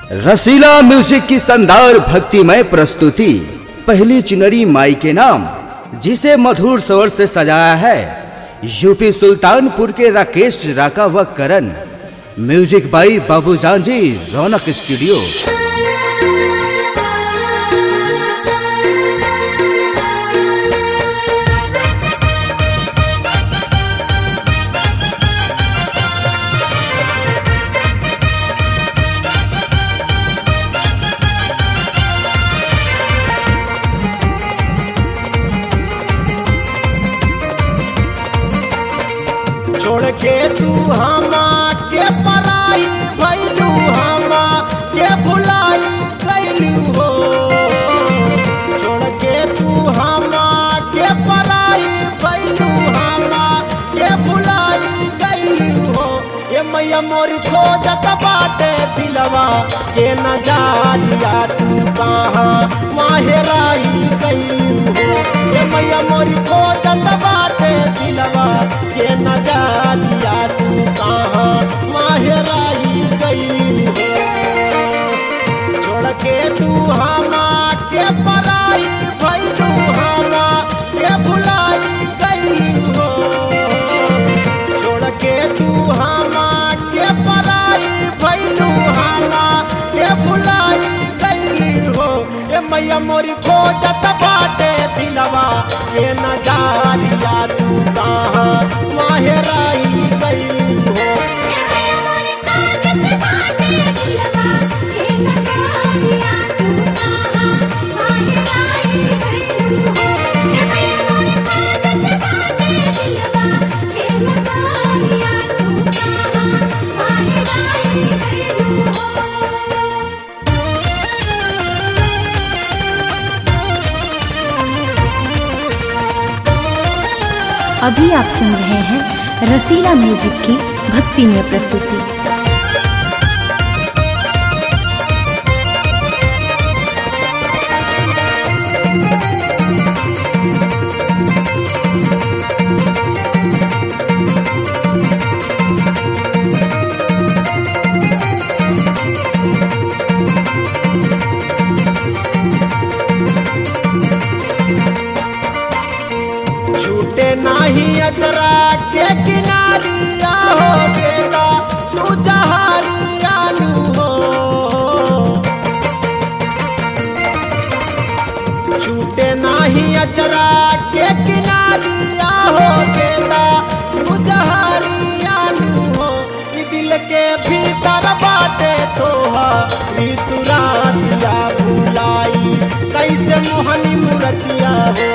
रसीला music की शानदार भक्तिमय प्रस्तुति पहली चुनरी माई के नाम जिसे मधुर स्वर से सजाया है यूपी सुल्तानपुर के राकेश राका व करण म्यूजिक बाई बाबू जी रौनक स्टूडियो छोड़ के तू हमा के पराई भैलू हमा के भुलाई कैलू हो छोड़ के तू हमा के पराई भैलू हमा के भुलाई कैलू हो ये मैया मोर खोजत बाटे दिलवा के न जालिया तू कहाँ माहेराई कैलू हो ये मैया मोर खोजत बाटे दिलवा के न जालिया तू कहाँ माहेराई गई हो छोड़ के तू हमा के पराई भैलू हमा के भुलाई गई हो छोड़ के तू हमा के पराई भैलू हमा के भुलाई गई हो ए मैया मोरी खोजत बाटे दिलवा के न जालिया तू कहाँ माहेराई गई हो अभी आप सुन रहे हैं रसीला म्यूजिक की भक्तिमय प्रस्तुति छूटे नाही अचरा के किनारिया हो बेटा तू जहारिया लू हो छूटे नाही अचरा के किनारिया हो बेटा तू जहारिया लू हो ई दिल के भीतर बाटे तोहा सुरातिया भुलाई कैसे मोहनी मूर्तिया हो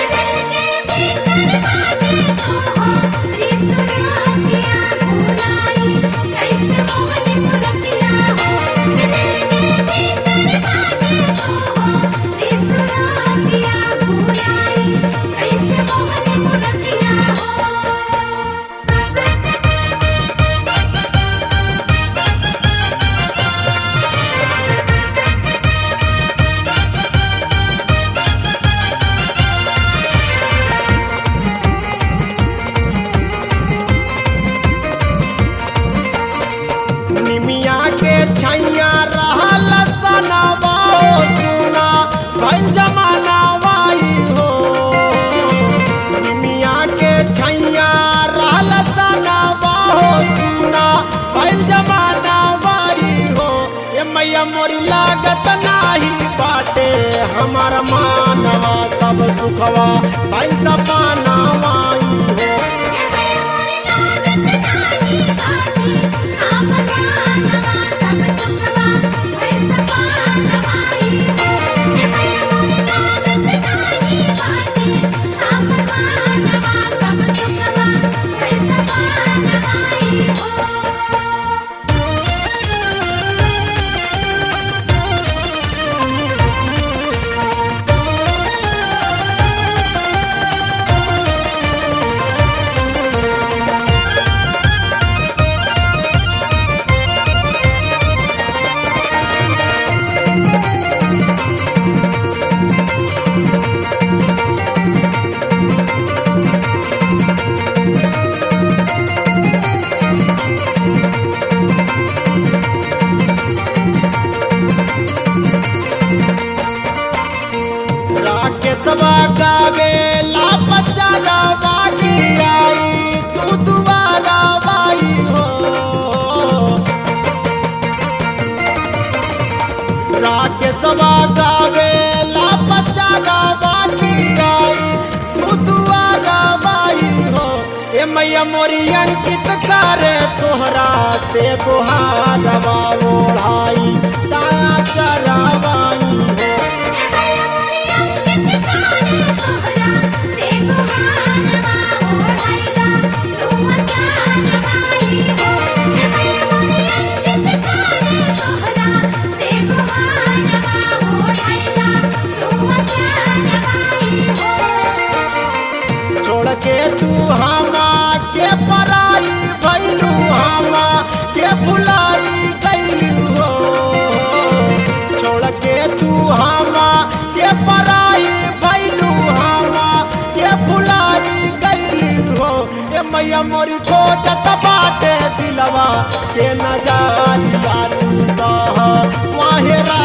निमिया के छैया रहल सनवा हो सुना भइल जमाना वाई हो निमिया के छैया रहल सनवा हो सुना भइल जमाना वाई हो ये मैया मोरी लागत नाही बाटे हमार मानवा सब सुखवा भइल जमाना वाई हो महेशवा गावे ला बच्चा गावा की गाई तू दुआ गावाई हो ए मैया मोरी अंकित करे तोहरा से गुहारवा ओढ़ाई ताया चरावाई हो छोड़ के तू हमा के पराई भैलू हमा के भुलाई गैलू हो छोड़ के तू हमा के पराई भैलू हमा के भुलाई गैलू हो ए मैया मोरी खोजत बाटे दिलवा के नजारिया तू कह वाहे